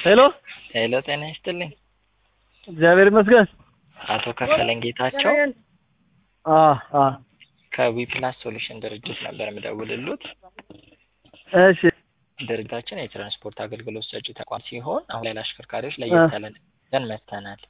ሄሎ ሄሎ፣ ጤና ይስጥልኝ። እግዚአብሔር ይመስገን። አቶ ከፈለኝ ጌታቸው አ አ ከዊፕላስ ሶሉሽን ድርጅት ነበር የምደውልሉት። እሺ ድርጅታችን የትራንስፖርት አገልግሎት ሰጪ ተቋም ሲሆን አሁን ላይ ለአሽከርካሪዎች ለየት ያለ ነገር መጥተናል።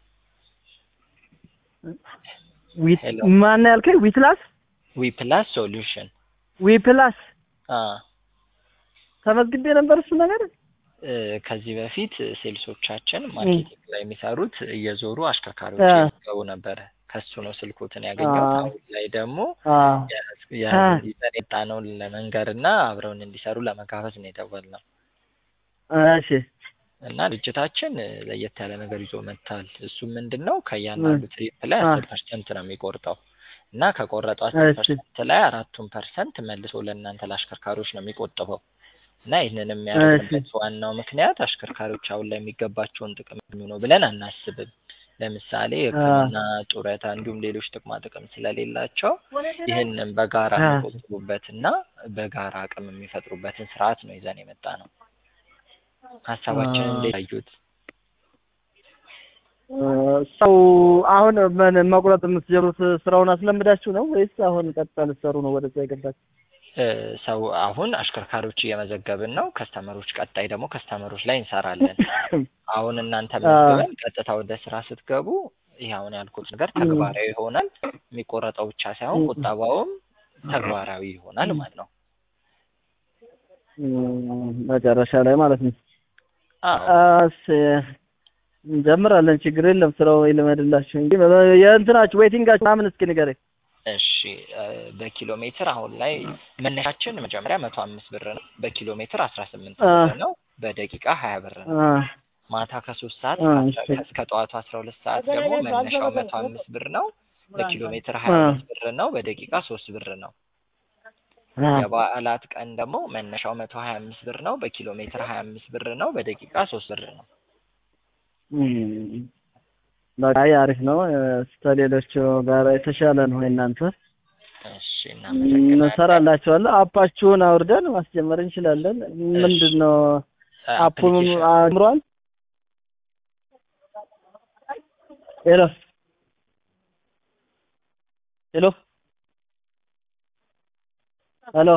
ዊት ሄሎ። ማን ነው ያልከኝ? ዊትላስ ዊፕላስ ሶሉሽን ዊፕላስ አ ተመዝግቤ ነበር እሱ ነገር እ ከዚህ በፊት ሴልሶቻችን ማርኬቲንግ ላይ የሚሰሩት እየዞሩ አሽከርካሪዎች አ ይገቡ ነበረ። ከሱ ነው ስልኮትን ያገኘሁት። አ አሁን ላይ ደግሞ አ ያ- አ ይዘን የመጣነውን ለመንገር እና አብረውን እንዲሰሩ ለመጋበዝ ነው የደወልነው እሺ እና ድርጅታችን ለየት ያለ ነገር ይዞ መጥቷል። እሱ ምንድን ነው ከእያንዳንዱ ትሪፕ ላይ አ አስር ፐርሰንት ነው የሚቆርጠው እና ከቆረጠው አስር እሺ ፐርሰንት ላይ አራቱን ፐርሰንት መልሶ ለእናንተ ለአሽከርካሪዎች ነው የሚቆጥበው እና ይህንን የሚያደርግበት ዋናው ምክንያት አሽከርካሪዎች አሁን ላይ የሚገባቸውን ጥቅም ነው ብለን አናስብም። ለምሳሌ ሕክምና፣ ጡረታ እንዲሁም ሌሎች ጥቅማ ጥቅም ስለሌላቸው ይህንን በጋራ አ የሚቆጥቡበት እና በጋራ አቅም የሚፈጥሩበትን ስርዓት ነው ይዘን የመጣ ነው። ሀሳባችንን እንዴት አዩት? ሰው አሁን ምን መቁረጥ የምትጀምሩት ስራውን አስለምዳችሁ ነው ወይስ አሁን ቀጥታ ልትሰሩ ነው ወደዛ የገባችሁ? እ ሰው አሁን አሽከርካሪዎች እየመዘገብን ነው። ከስተመሮች ቀጣይ ደግሞ ከስተመሮች ላይ እንሰራለን። አሁን እናንተ አ መዝግበን ቀጥታ ወደ ስራ ስትገቡ ይህ አሁን ያልኩት ነገር ተግባራዊ ይሆናል። የሚቆረጠው ብቻ ሳይሆን ቁጠባውም ተግባራዊ ይሆናል ማለት ነው። እም፣ መጨረሻ ላይ ማለት ነው። አዎ እሺ እንጀምራለን። ችግር የለም። ስራው ይልመድላችሁ እንጂ የእንትናችሁ ዌይቲንጋችሁ ምናምን እስኪ ንገረኝ። እሺ እ በኪሎ ሜትር አሁን ላይ መነሻችን መጀመሪያ መቶ አምስት ብር ነው። በኪሎ ሜትር አስራ ስምንት አ ብር ነው። በደቂቃ ሀያ ብር ነው። አ ማታ ከሶስት ሰዓት አ እስከ እሺ አስራ እስከ ጠዋቱ አስራ ሁለት ሰዓት ደግሞ መነሻው መቶ አምስት ብር ነው። በኪሎ ሜትር ሀያ አ አምስት ብር ነው። በደቂቃ ሶስት ብር ነው። አ የበዓላት ቀን ደግሞ መነሻው መቶ ሀያ አምስት ብር ነው። በኪሎ ሜትር ሀያ አምስት ብር ነው። በደቂቃ ሶስት ብር ነው። እም፣ በቃ አይ አሪፍ ነው። ከሌሎቹ ጋር የተሻለ ነው የእናንተ። እሺ እናመሰግናለን። እንሰራላችኋለን። አፓችሁን አውርደን ማስጀመር እንችላለን። እሺ ምንድን ነው አፑን አፕሊኬሽን አምሯል? ሄሎ ሄሎ ሄሎ